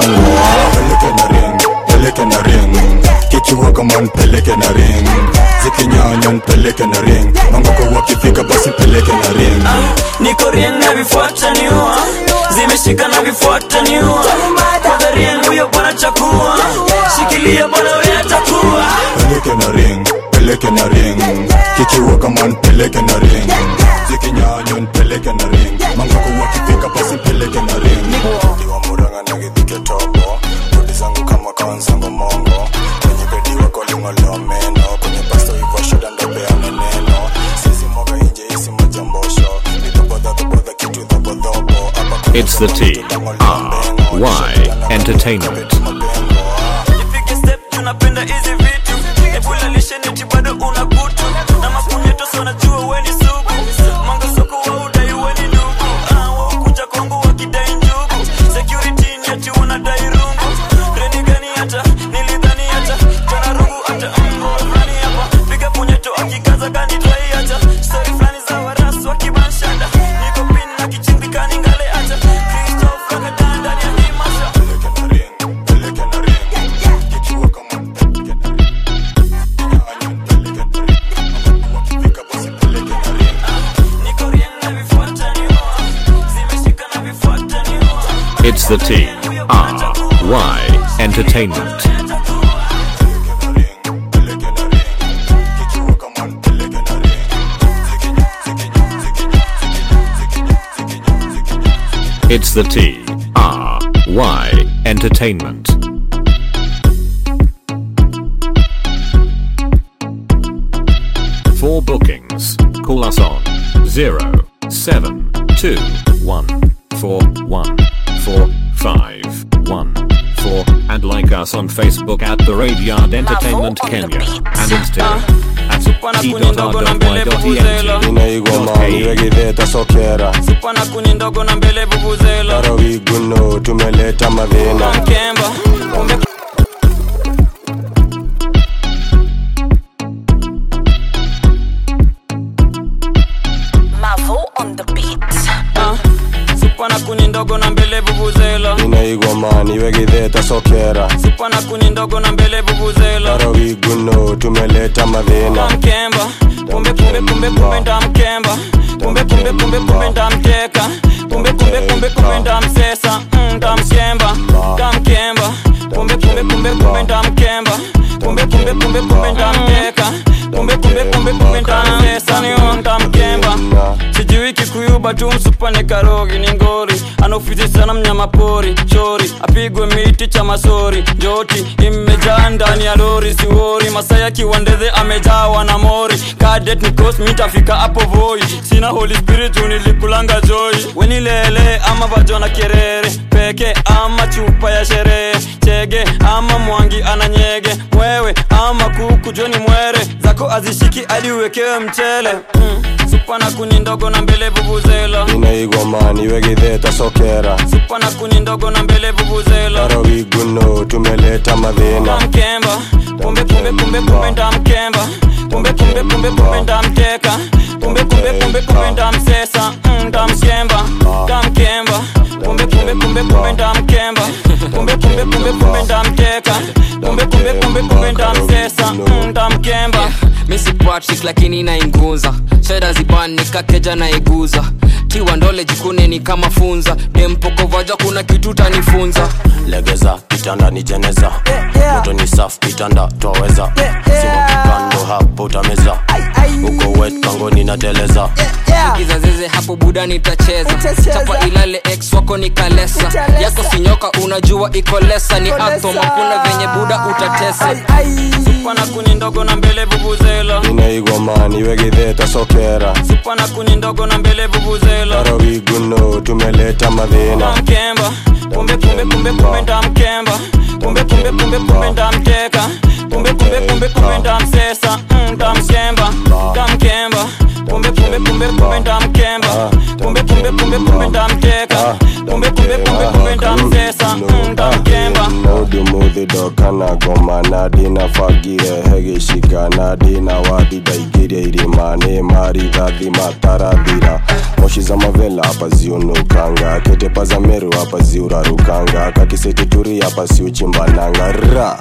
Speaker 10: peleke na ring kikiwa kama npeleke na ring zikinyanywa npeleke na ring mangoko wakifika basi peleke na ring
Speaker 20: niko rien na vifuata niua zimeshika na vifuata niua kwanza rien huyo bwana chakua shikilia bwana we atakuwa
Speaker 10: peleke na ring peleke na ring kikiwa kama npeleke na ring zikinyanywa npeleke na ring mangoko wakifika basi peleke na ring diwa muranga na githike tobo rudi zangu kama kawanzangu mongo kwenye bedi wako ling'olewa meno kwenye pasto iko shida ndopeane neno sisi moga inje isi majambosho nitobodhadhobodha kitu dhobodhobo hapa
Speaker 1: It's the T R Y Entertainment.
Speaker 20: Nipige step juu napenda hizi vitu ebula lisheneti bado una kutu na mapunyeto so najua we ni sugu manga soko wa udai we ni ndugu ah, wa ukuja kwangu wakidai njugu security ni ati wanadai rungu reni gani hata nilidhani hata jana rungu hata mbo fulani hapa piga punyeto akikaza gani trai hata story fulani za warasu wakibanshanda niko pin na kichimbikani ngale hata Christoph Rakadan ndani ya hii masha
Speaker 1: It's the T R Y Entertainment. It's the T R Y Entertainment. For bookings, call us on 0721414514 and like us on Facebook at The Radiard Entertainment Kenya and Instagram at t.r.y.ent.
Speaker 10: inaigoma niwegitheta sokera
Speaker 20: pana kuni ndogo na mbele vuvuzela
Speaker 10: tarawiguno tumeleta madhina
Speaker 20: kemba kumbe
Speaker 14: Mavo on the beat.
Speaker 20: Ah, supana kuni ndogo na mbele vuvuzela
Speaker 10: inaigoma niwegitheta sokera
Speaker 20: pana kuni ndogo na mbele vuvuzela
Speaker 10: tarawiguno tumeleta madhina
Speaker 20: mkemba kumbe kumbe kumbe kumbe ndamkemba kumbe kumbe kumbe kumbe ndamteka kumbe kumbe kumbe kumbe ndamsesa mm, ndamkemba ndamkemba kumbe kumbe kumbe kumbe ndamkemba kumbe kumbe kumbe kumbe ndamteka kumbe kumbe kumbe kumbe ndamsesa niyo ndamkemba sijui kikuyu kuba tu msupane karogi ni ngori anaofizi sana mnyama pori chori apigwe miti cha masori njoti imejaa ndani ya lori siwori masaya kiwandeze amejawa na mori kadet ni kos mitafika hapo voi sina holy spirit unilikulanga joy wenilele ama vajona kerere peke ama chupa ya sherehe chege ama mwangi ananyege mwewe ama kuku joni mwere zako azishiki hadi uwekewe mchele mm. supa na kuni ndogo na mbele vuvuzela
Speaker 10: inaigomani wegitheta sokera
Speaker 20: supa na kuni ndogo na mbele vuvuzela
Speaker 10: arawiguno tumeleta madhina
Speaker 20: mkemba kumbe kumbe kumbe kumbe ndamkemba kumbe kumbe kumbe kumbe ndamteka kumbe kumbe kumbe kumbe ndamsesa mm, ndamkemba ndamkemba kumbe kumbe kumbe kumbe ndamkemba kumbe kumbe kumbe kumbe ndamteka kumbe kumbe kumbe kumbe ndamsesa mm, ndamkemba
Speaker 14: misi patrick lakini nainguza sheda ziban nikakeja naiguza tiwa ndole jikune ni kama funza dempokovaja kuna kitu tanifunza
Speaker 23: legeza kitanda ni jeneza moto ni safu kitanda twaweza sima kipando hapo utameza uko wet kangoni nateleza
Speaker 14: kizazeze hapo buda nitacheza chapa ilale ex wako ni kalesa yako sinyoka unajua iko lesa ni atom hakuna venye buda utatesa
Speaker 20: supa na kuni ndogo na mbele vuvuzela
Speaker 10: inaigomani wegitheta sokera
Speaker 20: supa na kuni ndogo na mbele vuvuzela
Speaker 10: arawiguno tumeleta madhina
Speaker 20: ndamkemba kumbe kumbe kumbe kumbe ndamkemba kumbe kumbe kumbe kumbe ndamteka kumbe kumbe kumbe kumbe ndamsesa mm, ndamkemba ndamkemba kumbe kumbe kumbe kumbe ndamkemba kumbe kumbe kumbe kumbe ndamteka kumbe kumbe kumbe kumbe ndamsesa mm, ndamkemba
Speaker 10: nodumuthidokana goma nadina fagire hegishika nadina wathi ndaigirie irima nĩ marithathi matarathira moshi za mavela hapa ziunukanga ketepa za meru hapa ziurarukanga kakisitituri hapa siuchimbananga ra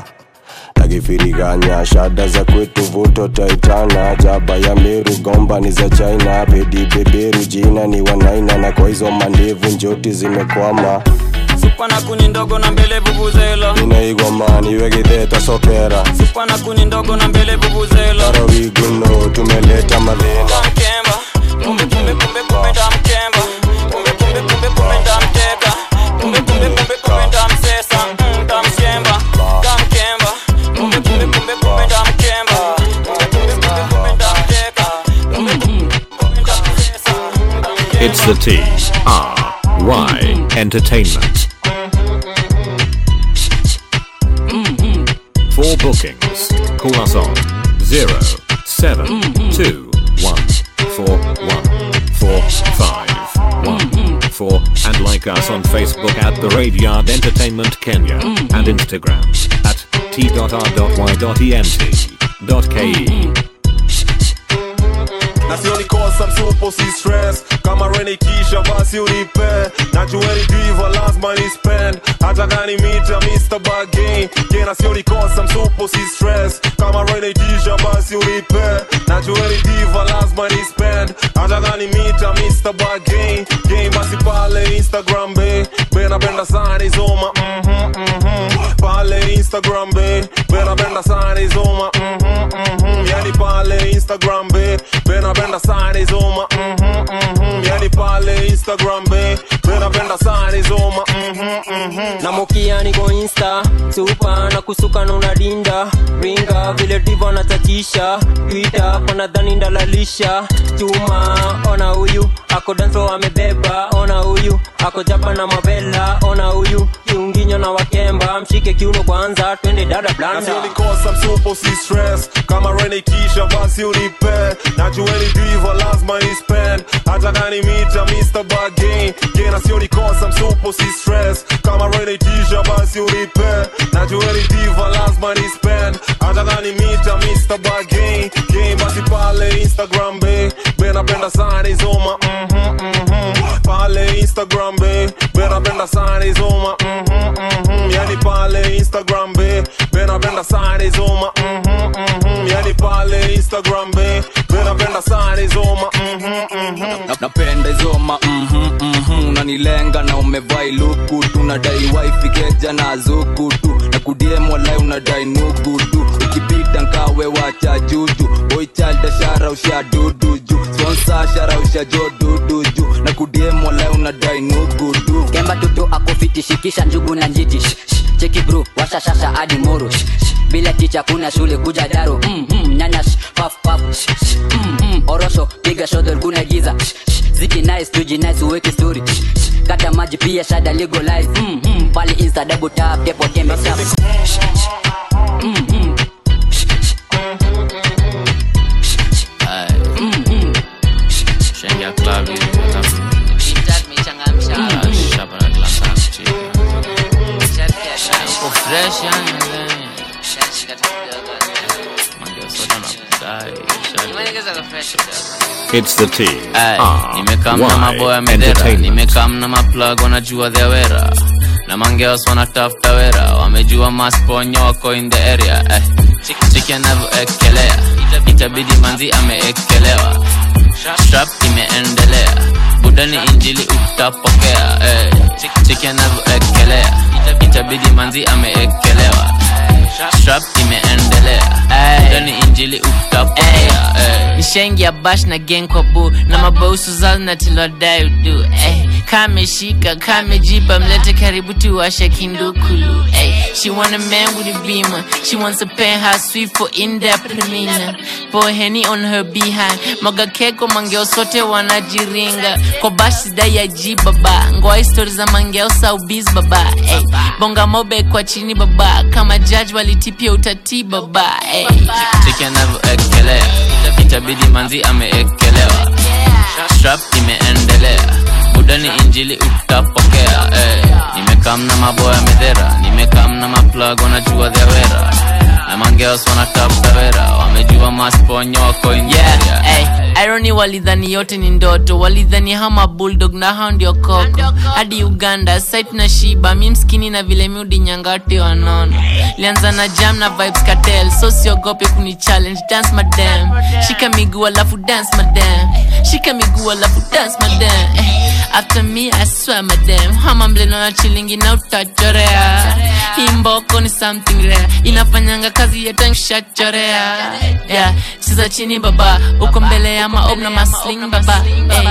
Speaker 10: nakifiriganya shada za kwetu vuto taitana jaba ya meru gomba ni za china pedi beberu jina ni wanaina na kwa hizo mandevu njoti zimekwama
Speaker 20: supa na kuni ndogo na mbele vuvuzela
Speaker 10: inaigomani wegitheta sokera
Speaker 20: supa na kuni ndogo na mbele vuvuzela
Speaker 10: arawiguno tumeleta madhina
Speaker 20: ndamkemba kumbe kumbe kumbe kumbe ndamkemba kumbe kumbe kumbe kumbe ndamteka kumbe kumbe kumbe kumbe ndamsesa mm, ndamkemba ndamkemba kumbe kumbe kumbe kumbe ndamkemba kumbe kumbe kumbe kumbe ndamteka kumbe kumbe kumbe ndamsesa
Speaker 1: It's the T R Y Entertainment. For bookings, call us on 0721414514 and like us on Facebook at The Raveyard Entertainment Kenya and Instagram at t.r.y.ent.ke.
Speaker 5: na sio nikosa msupo si stress kama rene kisha basi unipe najueni diva lazima ni spend hata gani mita mr bagain kena sio nikosa msupo si stress kama rene kisha basi unipe najueni diva lazima ni spend hata gani mita mr bagain game basi pale instagram be be napenda sana izoma mhm mhm pale instagram be be napenda sana izoma mhm mhm yani pale instagram be be napenda sana izoma mhm mhm yani pale instagram be be napenda sana izoma mhm mhm
Speaker 14: na mokia niko insta supa na kusuka na unadinda ringa vile divo natatisha twita panadhani ndalalisha chuma ona huyu ako danso amebeba ona huyu ako japa na mavela ona huyu kiunginyo na wakemba mshike kiuno kwanza twende dada blanda
Speaker 5: nasionikosa msupo si stress kama rene kisha basi unipe najueni diva lazima ni spend hata gani mita mr bagain kena sionikosa msupo si stress kama rene kisha basi unipe najueni diva lazima ni spend hata gani mita mr bagain game basi pale instagram be be napenda sana izoma mhm mhm pale instagram be be napenda sana izoma mhm mhm yani pale instagram be be napenda sana izoma mhm mhm yani pale instagram be be napenda sana izoma mhm mhm
Speaker 21: Na- napenda izoma mhm, mhm, unanilenga na umevai luku tu nadai waifikeja na zuku tu na kudiem walai unadai nugu tu ukipita nkawe wacha juju boichalda shara usha dudu ju sponsa shara usha jo dudu ju
Speaker 15: na kudiemwa leo unadai nugudu
Speaker 22: kemba tutu akofiti shikisha njugu na njiti Sh, sh, cheki bro washa shasha hadi moro Sh, sh, bila ticha kuna shule kuja daro mm, mm, nyanya sh, paf paf sh, sh, mm, mm, orosho piga shodol kuna giza Sh, sh, ziki nice tuji nice uweke story Sh, sh, kata maji pia shada legalize mm, mm, pale insta double tap depo tembe tap Sh, sh, mm, mm,
Speaker 16: Shengia club hivi, alafu Ah, shapa na kila saa, chill. Uko fresh yani, man. Mangia soda na kudai, shali.
Speaker 1: It's the T.
Speaker 16: Ay,
Speaker 1: R
Speaker 16: nimekam na maboya
Speaker 1: Y
Speaker 16: medera
Speaker 1: Entertainment.
Speaker 16: nimekam na maplug wanajua their wera na mangeos wanatafuta wera wamejua masponyo wako in the area eh. chiki anavyoekelea itabidi manzi ameekelewa strap imeendelea budani injili utapokea eh. chiki anavyoekelea itabidi manzi ameekelewa strap imeendelea budani injili utapokea eh.
Speaker 17: nishaingia bash na gang kwa bu na mabausu zao natilodai udu eh. kameshika kamejipa mlete karibu tuwashe kindukulu eh. she want a man with a beamer she wants a penthouse suite for in-depth premium pour henny on her behind maga keko mangeo sote wanajiringa kwa bash sidai ya ji baba ngoa histori za mangeo saubiz baba eh. bonga mobe kwa chini baba kama judge walitipia utati baba eh.
Speaker 16: cheki anavyoekelea itabidi manzi ameekelewa strap imeendelea budani injili utapokea eh. nimekam na maboya medhera nimekam na maplug wanajua dhewera na mangeos wanatafuta wera wamejua masponyo wako injeria
Speaker 17: Hey, irony walidhani yote ni ndoto walidhani hama bulldog na hao ndio koko hadi uganda site na shiba mi mskini na vile miudi nyangati wanono lianza na jam na vibes cartel so siogope kuni challenge dance madam shika miguu alafu dance madam shika miguu alafu dance madam eh, after me i swear madam hama mleno na chilingi na utachorea hii mboko ni something rare inafanyanga kazi yetanshachorea yeah. cheza chini baba uko mbele ya maob na masling baba hey.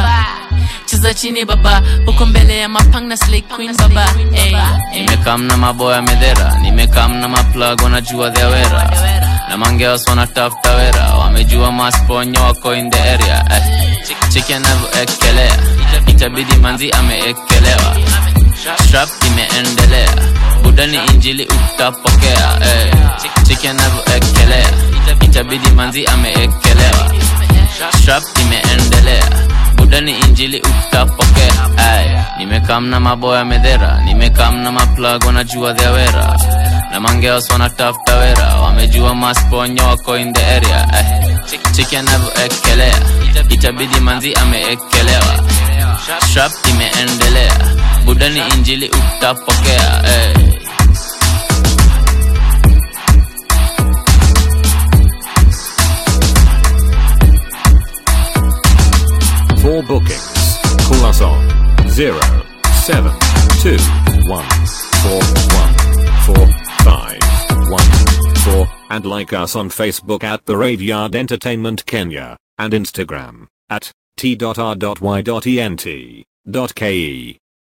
Speaker 17: cheza chini baba uko mbele ya mapang na slay queen baba hey.
Speaker 16: nimekam na maboya medhera nimekam na maplug wanajua dhewera na mangeos wanatafuta wera wamejua masponyo wako in the area eh. chiki anavyoekelea itabidi manzi ameekelewa strap imeendelea budani injili utapokea eh. chiki anavyoekelea itabidi manzi ameekelewa strap imeendelea budani injili utapokea Ay, nimekam na maboya medhera nimekam na maplug wanajua dhewera na mangeos wanatafuta wera wamejua masponyo wako in the area eh. chiki anavyoekelea itabidi manzi ameekelewa strap imeendelea budani injili utapokea eh.
Speaker 1: For bookings, call us on 0721414514 and like us on Facebook at The Raveyard Entertainment Kenya and Instagram at t.r.y.ent.ke.